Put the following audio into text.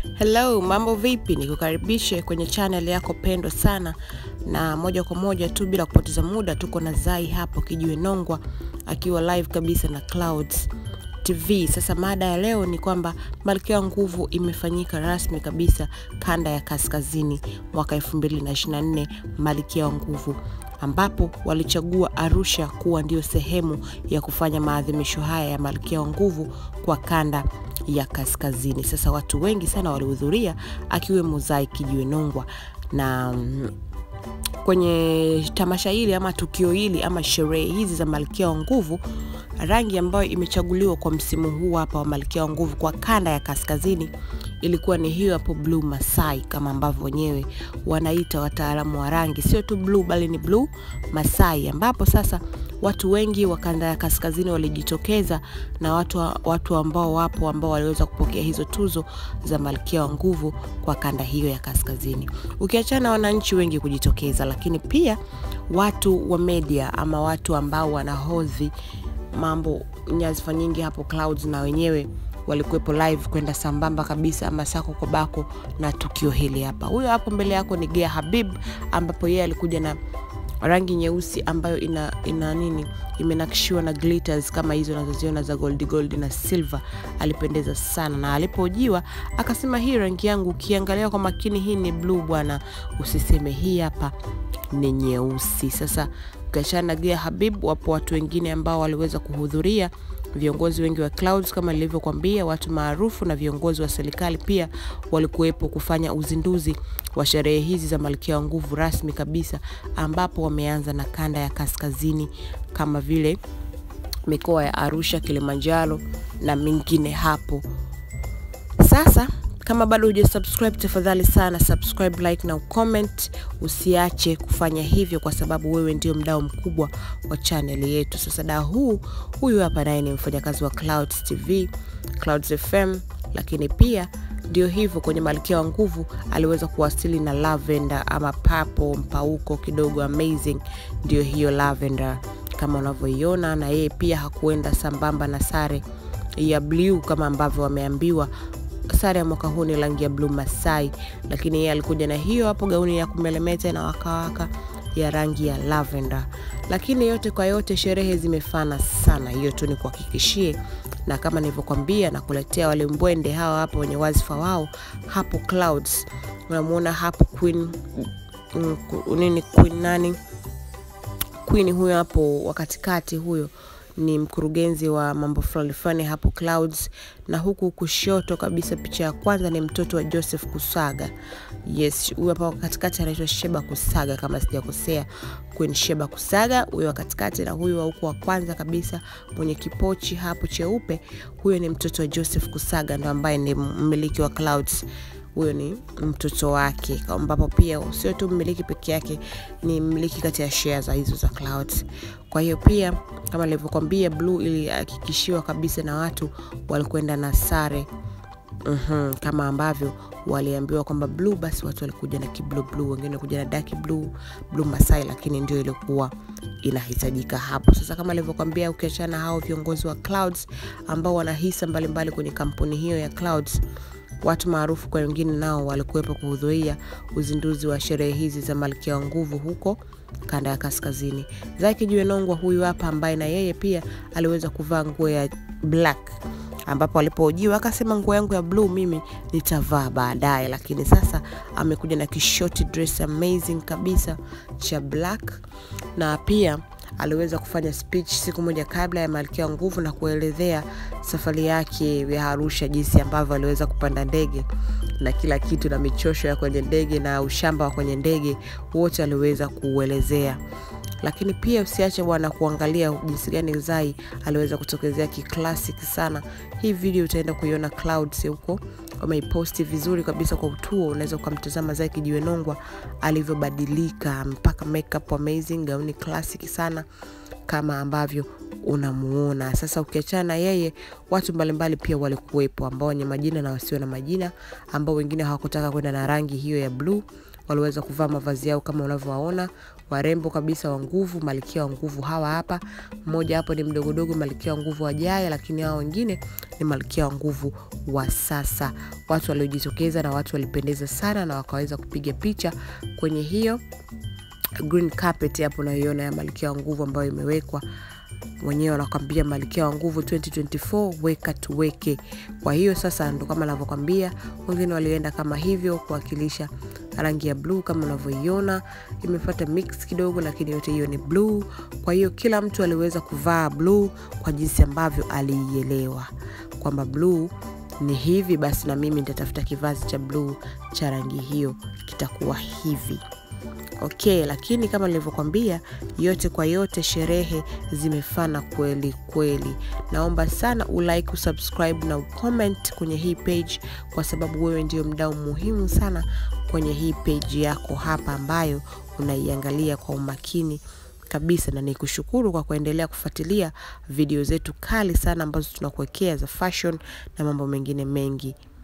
Hello, mambo vipi? Nikukaribishe kwenye channel yako pendwa sana, na moja kwa moja tu bila kupoteza muda, tuko na Zai hapo Kijiwe Nongwa akiwa live kabisa na Clouds TV. Sasa mada ya leo ni kwamba Malkia wa Nguvu imefanyika rasmi kabisa kanda ya kaskazini mwaka 2024 Malkia wa Nguvu ambapo walichagua Arusha kuwa ndio sehemu ya kufanya maadhimisho haya ya Malkia wa Nguvu kwa kanda ya kaskazini. Sasa watu wengi sana walihudhuria akiwemo Zai Kijiwe Nongwa na mm, kwenye tamasha hili ama tukio hili ama sherehe hizi za Malkia wa Nguvu, rangi ambayo imechaguliwa kwa msimu huu hapa wa Malkia wa Nguvu kwa kanda ya kaskazini ilikuwa ni hiyo hapo blue Masai, kama ambavyo wenyewe wanaita wataalamu wa rangi, sio tu blue bali ni blue Masai, ambapo sasa watu wengi wa kanda ya kaskazini walijitokeza na watu, watu ambao wapo ambao waliweza kupokea hizo tuzo za Malkia wa Nguvu kwa kanda hiyo ya kaskazini, ukiachana na wananchi wengi kujitokeza, lakini pia watu wa media ama watu ambao wanahodhi mambo nyadhifa nyingi hapo Clouds na wenyewe walikuwepo live kwenda sambamba kabisa ama sako kwa bako na tukio hili hapa. Huyo hapo mbele yako ni Gea Habib, ambapo yeye alikuja na rangi nyeusi ambayo ina, ina nini imenakishiwa na glitters kama hizo unazoziona za gold gold na silver. Alipendeza sana, na alipojiwa akasema, hii rangi yangu ukiangalia kwa makini, hii ni blue bwana, usiseme hii hapa ni nyeusi. Sasa ukiachana na Gea Habib, wapo watu wengine ambao waliweza kuhudhuria viongozi wengi wa Clouds kama nilivyokwambia, watu maarufu na viongozi wa serikali pia walikuwepo kufanya uzinduzi wa sherehe hizi za Malkia wa Nguvu rasmi kabisa, ambapo wameanza na kanda ya kaskazini kama vile mikoa ya Arusha, Kilimanjaro na mingine hapo. Sasa kama bado huja subscribe, tafadhali sana subscribe, like na ucomment. Usiache kufanya hivyo, kwa sababu wewe ndio mdau mkubwa wa channel yetu. Sasa da huu huyu hapa naye ni mfanyakazi wa Clouds TV, Clouds FM, lakini pia ndio hivyo kwenye Malkia wa Nguvu aliweza kuwasili na lavender ama purple mpauko kidogo amazing, ndio hiyo lavender kama unavyoiona, na yeye pia hakuenda sambamba na sare ya blue kama ambavyo wameambiwa sare ya mwaka huu ni rangi ya blue Masai, lakini yeye alikuja na hiyo hapo gauni ya kumelemeta na wakawaka ya rangi ya lavender. Lakini yote kwa yote, sherehe zimefana sana, hiyo tu ni kuhakikishie, na kama nilivyokwambia, na kuletea wale mbwende hawa hapo wenye wazifa wao hapo Clouds. Unamuona hapo Queen mm, nini, Queen nani, Queen huyo hapo wa katikati, huyo ni mkurugenzi wa mambo fulani fulani hapo Clouds, na huku kushoto kabisa, picha ya kwanza ni mtoto wa Joseph Kusaga. Yes, huyu hapa katikati anaitwa Sheba Kusaga kama sijakosea, Queen Sheba Kusaga huyo wa katikati, na huyu wa huku wa kwanza kabisa mwenye kipochi hapo cheupe, huyo ni mtoto wa Joseph Kusaga, ndo ambaye ni mmiliki wa Clouds huyo ni mtoto wake, ambapo pia sio tu mmiliki peke yake, ni mmiliki kati ya share za hizo za Clouds. Kwa hiyo pia kama nilivyokwambia, blue ilihakikishiwa kabisa na watu walikwenda na sare mm-hmm, kama ambavyo waliambiwa kwamba blue, basi watu walikuja na kiblu blue, wengine walikuja na dark blue, blue Masai, lakini ndio ilikuwa inahitajika hapo. Sasa kama nilivyokwambia, ukiachana hao viongozi wa Clouds ambao wana hisa mbalimbali kwenye kampuni hiyo ya Clouds watu maarufu kwa wengine nao walikuwepo kuhudhuria uzinduzi wa sherehe hizi za Malkia wa Nguvu huko kanda ya kaskazini. Zai Kijiwe Nongwa huyu hapa, ambaye na yeye pia aliweza kuvaa nguo ya black, ambapo alipohojiwa akasema nguo yangu ya blue mimi nitavaa baadaye, lakini sasa amekuja na kishoti dress amazing kabisa cha black na pia aliweza kufanya speech siku moja kabla ya Malkia wa Nguvu na kuelezea safari yake ya Arusha, jinsi ambavyo aliweza kupanda ndege na kila kitu na michosho ya kwenye ndege na ushamba wa kwenye ndege wote aliweza kuuelezea. Lakini pia usiache bwana kuangalia jinsi gani Zai aliweza kutokezea kiclassic sana. Hii video utaenda kuiona Clouds huko wameiposti vizuri kabisa kwa utuo, unaweza ukamtazama Zai Kijiwe Nongwa alivyobadilika mpaka makeup amazing, gauni classic sana kama ambavyo unamuona sasa. Ukiachana na yeye, watu mbalimbali pia walikuwepo, ambao wenye majina na wasio na majina, ambao wengine hawakutaka kwenda na rangi hiyo ya blue waliweza kuvaa mavazi yao kama unavyowaona warembo kabisa wa nguvu, malkia wa nguvu hawa hapa. Mmoja hapo ni mdogodogo, malkia wa nguvu ajaye, lakini hao wengine ni malkia wa nguvu wa sasa. Watu waliojitokeza na watu walipendeza sana na wakaweza kupiga picha kwenye hiyo green carpet hapo unaiona ya malkia wa nguvu ambayo imewekwa wenyewe wanakwambia malkia wa nguvu 2024 weka tuweke. Kwa hiyo sasa ndo kama navyokwambia, wengine walienda kama hivyo kuwakilisha rangi ya bluu kama unavyoiona imepata mix kidogo, lakini yote hiyo ni bluu. Kwa hiyo kila mtu aliweza kuvaa bluu kwa jinsi ambavyo aliielewa kwamba bluu ni hivi, basi na mimi nitatafuta kivazi cha bluu cha rangi hiyo kitakuwa hivi. Okay, lakini kama nilivyokwambia, yote kwa yote sherehe zimefana kweli kweli. Naomba sana ulike, usubscribe na ucomment kwenye hii page, kwa sababu wewe ndio mdau muhimu sana kwenye hii page yako hapa ambayo unaiangalia kwa umakini kabisa, na nikushukuru kwa kuendelea kufuatilia video zetu kali sana ambazo tunakuwekea za fashion na mambo mengine mengi.